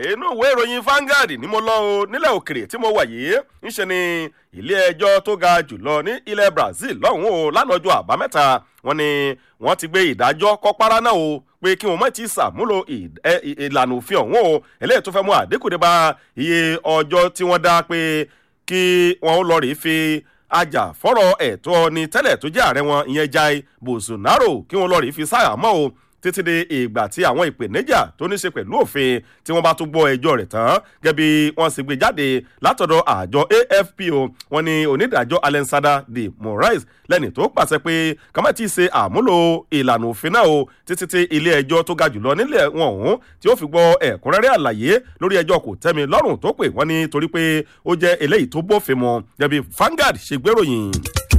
inú ìwé ìròyìn Vanguard ni mo lọ o nílẹ̀ òkèrè tí mo wà yìí ńṣe ni ilé ẹjọ́ tó ga jùlọ ní ilẹ̀ Brazil lọ́hùn o lánàá ọjọ́ àbámẹ́ta wọ́n ní wọ́n ti gbé ìdájọ́ kọ́párá náà o pé kí wọ́n má ti sàmúlò ìlànà òfin ọ̀hún o eléyìí tó fẹ́ mú àdínkù dé bá iye ọjọ́ tí wọ́n dá pé kí wọ́n lọ rèé fi ajàfọ́rọ̀ ẹ̀tọ́ ni tẹ́lẹ̀ tó jẹ́ ààrẹ wọn ìyẹn Jair Bolsonaro kí wọ́n lọ rèé fi sáyà mọ́ o títí di ìgbà tí àwọn ìpèníjà tó ní ṣe pẹ̀lú òfin tí wọ́n bá tún gbọ́ ẹjọ́ rẹ̀ tán gẹ́gẹ́ bí wọ́n sì gbé jáde látọ̀dọ̀ àjọ AFPO wọ́n ní onídàájọ́ Alensada de Moraes lẹ́ni tó pàṣẹ pé kọ́má ti ṣe àmúlò ìlànà òfin náà o títí tí ilé ẹjọ́ tó ga jùlọ nílẹ̀ wọn ọ̀hún tí ó fi gbọ́ ẹ̀kúnrẹ́rẹ́ àlàyé lórí ẹjọ́ kò tẹ́mi lọ́rùn tó pè wọ́n ní torí pé ó jẹ́ eléyìí tó bófin mu gẹ́gẹ́ bí Vanguard ṣe gbéròyìn.